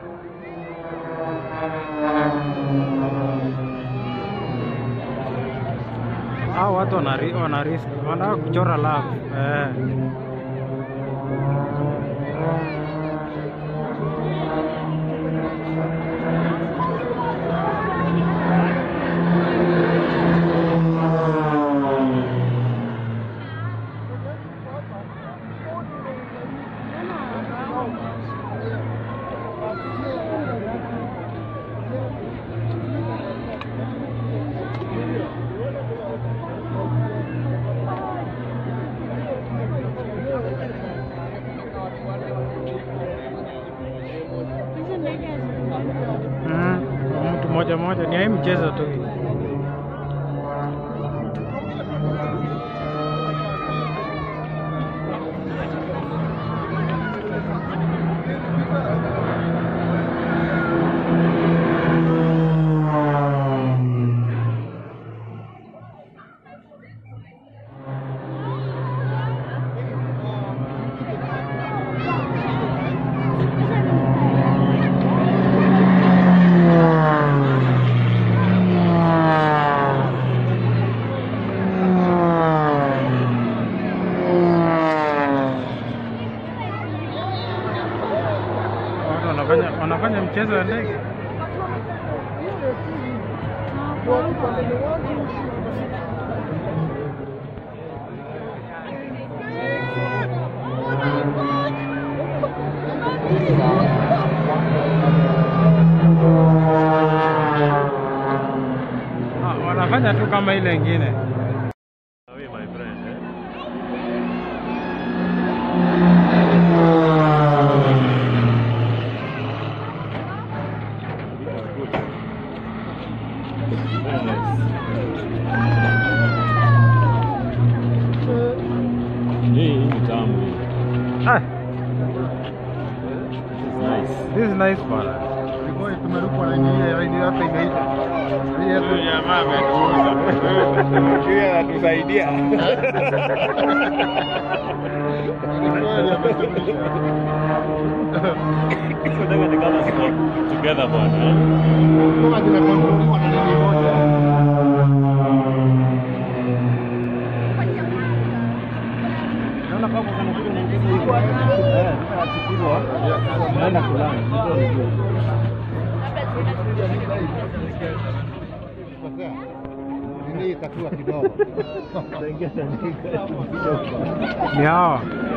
Hao watu wana ri- wana risk, wanataka kuchora love eh. Hizo ndege hazikuwa. Mm, mtu moja moja ni hii mchezo tu hii. Watu wanafanya wanafanya mchezo wa ndege. Ah, wanafanya tu kama ile ingine. Away, my friend. Eh? Very nice. Hii hii ni tamu hii. Ah, Nice. this is nice bana. Boy, tumerukwa na nyingine raidi hapa imeisha. Hii hapa Huyu jamaa ametuuza. Huyu anatusaidia. Nataka ni kama ziko together bwana. eh? kama zinakontroliwa na nini moja. Naona kama kuna kitu kingine hivi. Eh, nafikiriwa. Naenda kulala. Kosea. Nini itakuwa kidogo. Ni hawa.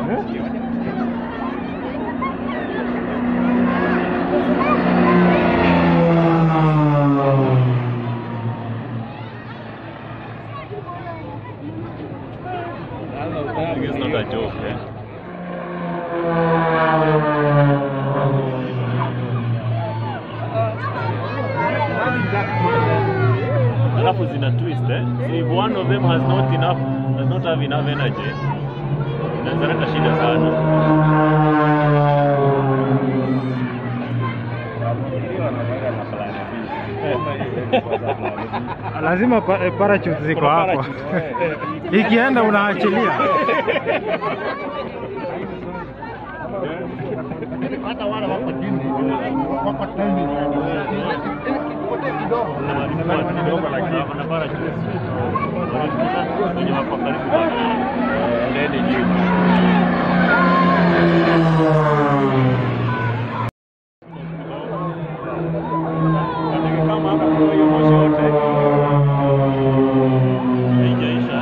I think it's not a joke, eh? Alafu zina twist eh? So if one of them has not enough, does not have enough energy, inaweza leta shida sana. Lazima pa, eh, parachute ziko Kuna hapo. parachute, Ikienda unaachilia. Hata wale wako chini. Wako chini. Kote kidogo. kidogo lakini wana parachute. Wenye wako karibu na ndege juu. Ndege kama hapa kwa hiyo moshi yote haijaisha.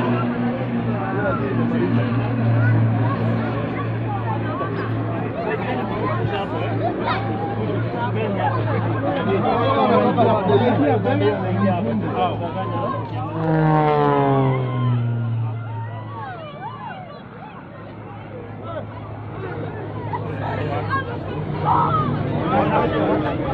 Thank